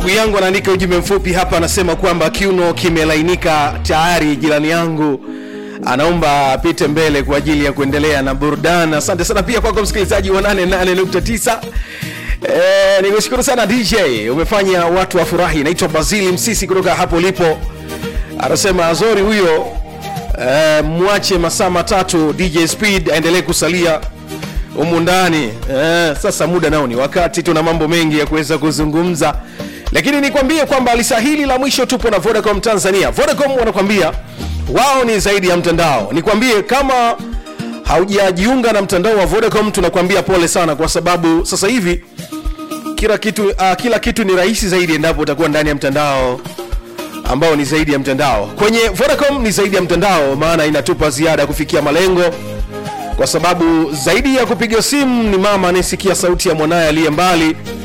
ndugu yangu anaandika ujumbe mfupi hapa anasema kwamba kiuno kimelainika tayari jirani yangu anaomba apite mbele kwa ajili ya kuendelea na burudani asante sana pia kwako msikilizaji wa 88.9 Eh, nikushukuru sana dj umefanya watu wafurahi naitwa bazili msisi kutoka hapo ulipo anasema azori huyo eh, mwache masaa matatu dj speed aendelee kusalia humu ndani eh, sasa muda nao ni wakati tuna mambo mengi ya kuweza kuzungumza lakini nikwambie kwamba lisa hili la mwisho tupo na vodacom tanzania vodacom wanakwambia wao ni zaidi ya mtandao nikwambie kama haujajiunga na mtandao wa vodacom tunakwambia pole sana kwa sababu sasa hivi kila kitu uh, kila kitu ni rahisi zaidi endapo utakuwa ndani ya mtandao ambao ni zaidi ya mtandao kwenye vodacom ni zaidi ya mtandao maana inatupa ziada ya kufikia malengo kwa sababu zaidi ya kupiga simu ni mama anayesikia sauti ya mwanaye aliye mbali